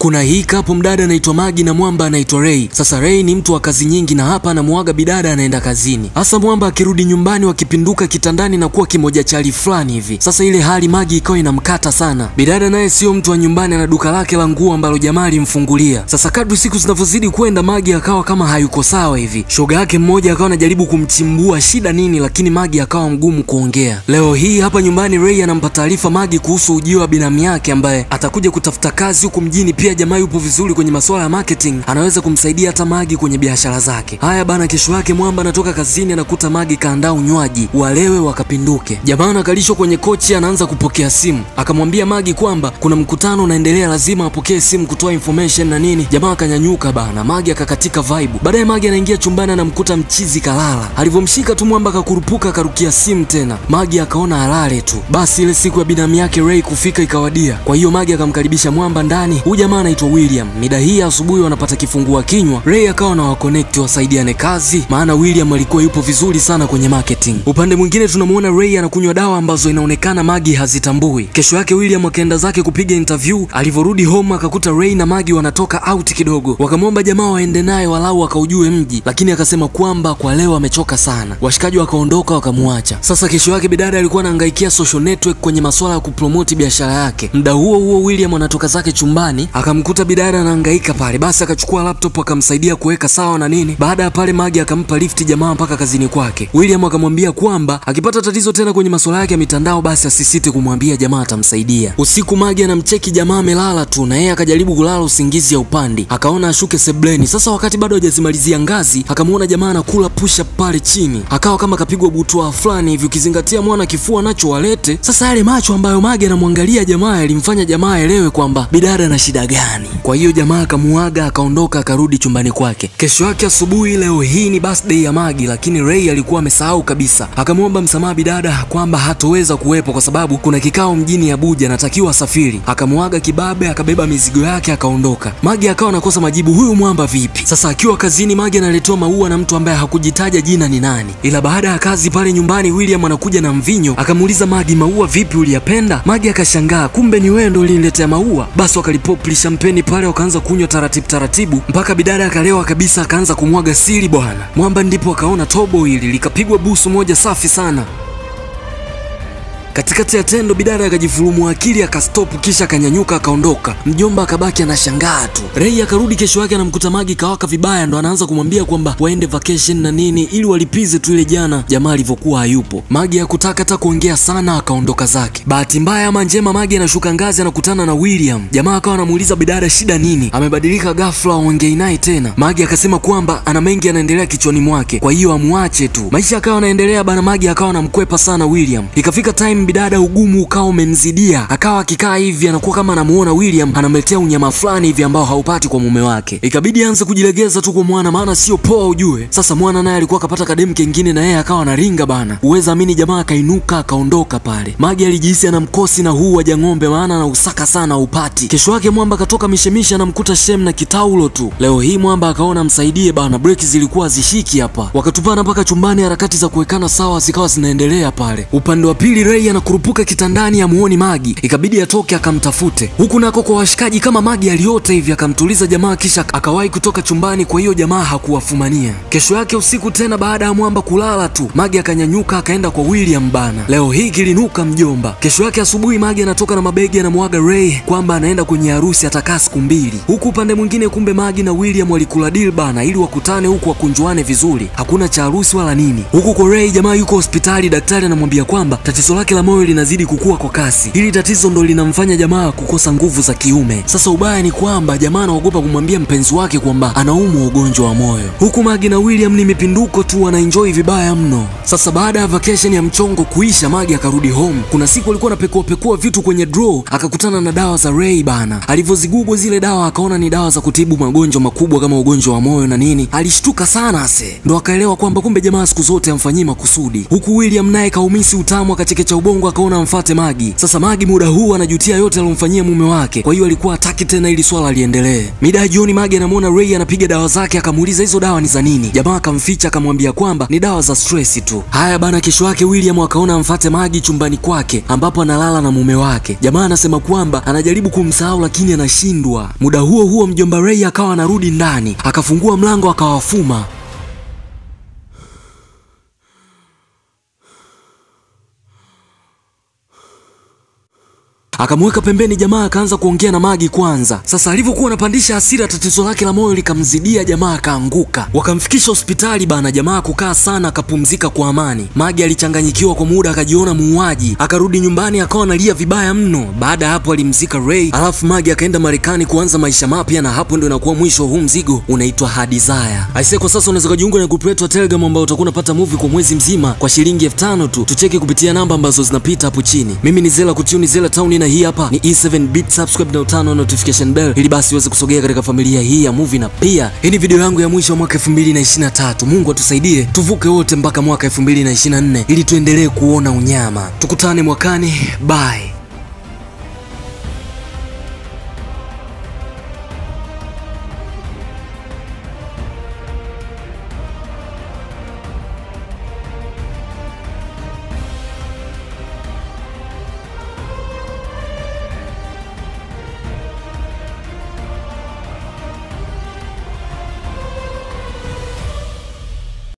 Kuna hii kapo mdada anaitwa Magi na mwamba anaitwa Ray. Sasa Ray ni mtu wa kazi nyingi na hapa anamuaga bidada anaenda kazini. Hasa mwamba akirudi nyumbani wakipinduka kitandani na kuwa kimoja chali fulani hivi. Sasa ile hali Magi ikawa inamkata sana. Bidada naye sio mtu wa nyumbani, ana duka lake la nguo ambalo jamaa alimfungulia. Sasa kadri siku zinavyozidi kwenda, Magi akawa kama hayuko sawa hivi. Shoga yake mmoja akawa anajaribu kumchimbua shida nini, lakini Magi akawa mgumu kuongea. Leo hii hapa nyumbani Ray anampa taarifa Magi kuhusu ujio wa binamu yake ambaye atakuja kutafuta kazi huku mjini. Pia jamaa yupo vizuri kwenye masuala ya marketing, anaweza kumsaidia hata Magi kwenye biashara zake. Haya bana, kesho yake mwamba anatoka kazini, anakuta Magi kaandaa unywaji, walewe wakapinduke. Jamaa anakalishwa kwenye kochi, anaanza kupokea simu, akamwambia Magi kwamba kuna mkutano unaendelea, lazima apokee simu kutoa information na nini. Jamaa akanyanyuka bana, Magi akakatika vibe. Baadaye Magi anaingia chumbani, anamkuta mchizi kalala. Alivyomshika tu mwamba akakurupuka, akarukia simu tena. Magi akaona alale tu. Basi ile siku ya binamu yake Ray kufika ikawadia, kwa hiyo Magi akamkaribisha mwamba ndani. Huyu jamaa anaitwa William. Mida hii ya asubuhi wanapata kifungua kinywa, Ray akawa na waconnect wasaidiane kazi, maana William alikuwa yupo vizuri sana kwenye marketing. Upande mwingine tunamuona Ray anakunywa dawa ambazo inaonekana Magi hazitambui. Kesho yake William akaenda zake kupiga interview. Alivyorudi home akakuta Ray na Magi wanatoka out kidogo, wakamwomba jamaa waende naye walau akaujue mji, lakini akasema kwamba kwa leo amechoka sana. Washikaji wakaondoka wakamwacha. Sasa kesho yake bidada alikuwa anaangaikia social network kwenye masuala ya kupromoti biashara yake. Muda huo huo William anatoka zake chumbani akamkuta bidada anahangaika pale, basi akachukua laptop akamsaidia kuweka sawa na nini. Baada ya pale Magi akampa lifti jamaa mpaka kazini kwake. William akamwambia kwamba akipata tatizo tena kwenye masuala yake ya mitandao, basi asisite kumwambia jamaa atamsaidia. Usiku Magi anamcheki jamaa amelala tu, na yeye akajaribu kulala usingizi ya upandi, akaona ashuke sebleni. Sasa wakati bado hajazimalizia ngazi, akamwona jamaa anakula push up pale chini, akawa kama kapigwa butwa fulani hivi, ukizingatia mwana kifua nacho walete. Sasa yale macho ambayo Magi anamwangalia jamaa yalimfanya jamaa aelewe kwamba bidada na shida gani. Kwa hiyo jamaa akamuaga akaondoka akarudi chumbani kwake. Kesho yake asubuhi, leo hii ni birthday ya Magi, lakini Ray alikuwa amesahau kabisa. Akamwomba msamaha bidada kwamba hatoweza kuwepo kwa sababu kuna kikao mjini Abuja, anatakiwa asafiri. Akamuaga kibabe, akabeba mizigo yake akaondoka. Magi akawa anakosa majibu, huyu mwamba vipi? Sasa akiwa kazini, Magi analetewa maua na mtu ambaye hakujitaja jina ni nani, ila baada ya kazi pale nyumbani, William anakuja na mvinyo, akamuuliza Magi, maua vipi, uliyapenda? Magi akashangaa, kumbe ni wewe ndo uliniletea maua. Basi wakalipopli champagne pale, wakaanza kunywa taratibu taratibu mpaka bidada akalewa kabisa, akaanza kumwaga siri bwana. Mwamba ndipo akaona tobo hili likapigwa busu moja safi sana. Katikati ya tendo bidada akajifulumu akili akastopu, kisha akanyanyuka akaondoka. Mjomba akabaki anashangaa tu. Ray akarudi kesho yake anamkuta Magi kawaka vibaya, ndo anaanza kumwambia kwamba waende vacation na nini ili walipize tu ile jana jamaa alivyokuwa hayupo. Magi hakutaka hata kuongea sana, akaondoka zake. Bahati mbaya ama njema, Magi anashuka ngazi anakutana na William. Jamaa akawa anamuuliza bidada shida nini, amebadilika ghafla, waongei naye tena. Magi akasema kwamba ana mengi yanaendelea kichwani mwake, kwa hiyo amwache tu. Maisha akawa anaendelea bana. Magi akawa anamkwepa sana William. Ikafika time bidada ugumu ukawa umemzidia, akawa akikaa hivi anakuwa kama anamuona William anamletea unyama fulani hivi ambao haupati kwa mume wake. Ikabidi aanze kujilegeza tu kwa mwana, maana sio poa ujue. Sasa mwana naye alikuwa akapata kademu kengine na yeye akawa anaringa bana, uweza amini, jamaa akainuka akaondoka pale. Magi alijihisi anamkosi na huu waja ng'ombe, maana anausaka sana upati. Kesho yake mwamba akatoka mishemisha, anamkuta Shem na kitaulo tu. Leo hii mwamba akaona msaidie bana, breki zilikuwa zishiki hapa, wakatupana mpaka chumbani. Harakati za kuwekana sawa zikawa zinaendelea pale. Upande wa pili Ray anakurupuka kitandani amuoni Magi, ikabidi atoke akamtafute huku nako kwa washikaji kama Magi aliota hivi, akamtuliza jamaa kisha akawahi kutoka chumbani. Kwa hiyo jamaa hakuwafumania. Kesho yake usiku tena, baada ya mwamba kulala tu, Magi akanyanyuka akaenda kwa William bana. Leo hii kilinuka mjomba. Kesho yake asubuhi, Magi anatoka na mabegi anamwaga Ray kwamba anaenda kwenye harusi atakaa siku mbili. Huku upande mwingine, kumbe Magi na William walikula deal bana, ili wakutane huku wakunjuane vizuri, hakuna cha harusi wala nini. Huku kwa Ray, jamaa yuko hospitali, daktari anamwambia kwamba tatizo lake la moyo linazidi kukua kwa kasi. Hili tatizo ndo linamfanya jamaa kukosa nguvu za kiume. Sasa ubaya ni kwamba jamaa anaogopa kumwambia mpenzi wake kwamba anaumwa ugonjwa wa moyo. Huku Magi na William ni mipinduko tu, wanaenjoy vibaya mno. Sasa baada ya vacation ya mchongo kuisha, Magi akarudi home. Kuna siku alikuwa anapekua pekua vitu kwenye draw, akakutana na dawa za Ray bana. Alivyozigugwa zile dawa, akaona ni dawa za kutibu magonjwa makubwa kama ugonjwa wa moyo na nini. Alishtuka sana ase, ndo akaelewa kwamba kumbe jamaa siku zote amfanyii makusudi. Huku William naye kaumisi utamu, akachekecha ubongo akaona amfate Magi. Sasa Magi muda huu anajutia yote aliyomfanyia mume wake, kwa hiyo alikuwa hataki tena ili swala liendelee. Mida ya jioni Magi anamwona Ray anapiga dawa zake, akamuuliza hizo dawa ni za nini? Jamaa akamficha akamwambia kwamba ni dawa za stress tu. Haya bana, kesho yake William akaona amfate Magi chumbani kwake ambapo analala na mume wake. Jamaa anasema kwamba anajaribu kumsahau lakini anashindwa. Muda huo huo mjomba Ray akawa anarudi ndani, akafungua mlango akawafuma. Akamweka pembeni jamaa akaanza kuongea na Magi kwanza. Sasa alivyokuwa anapandisha hasira, tatizo lake la moyo likamzidia, jamaa akaanguka. Wakamfikisha hospitali bana, jamaa kukaa sana akapumzika kwa amani. Magi alichanganyikiwa kwa muda, akajiona muuaji, akarudi nyumbani akawa analia vibaya mno. Baada ya hapo alimzika Ray, alafu Magi akaenda Marekani kuanza maisha mapya, na hapo ndio inakuwa mwisho wa huu mzigo unaitwa Hard Desire. Aisee, kwa sasa unaweza kujiunga na group letu wa Telegram ambao utakuwa unapata movie kwa mwezi mzima kwa shilingi elfu tano tu. Tucheki kupitia namba ambazo zinapita hapo chini. Mimi ni Zela Kutuni, Zela Town na hii hapa ni E7 bit subscribe na utano notification bell ili basi uweze kusogea katika familia hii ya movie, na pia hii ni video yangu ya mwisho wa mwaka 2023. Mungu atusaidie tuvuke wote mpaka mwaka 2024 ili tuendelee kuona unyama. Tukutane mwakani, bye.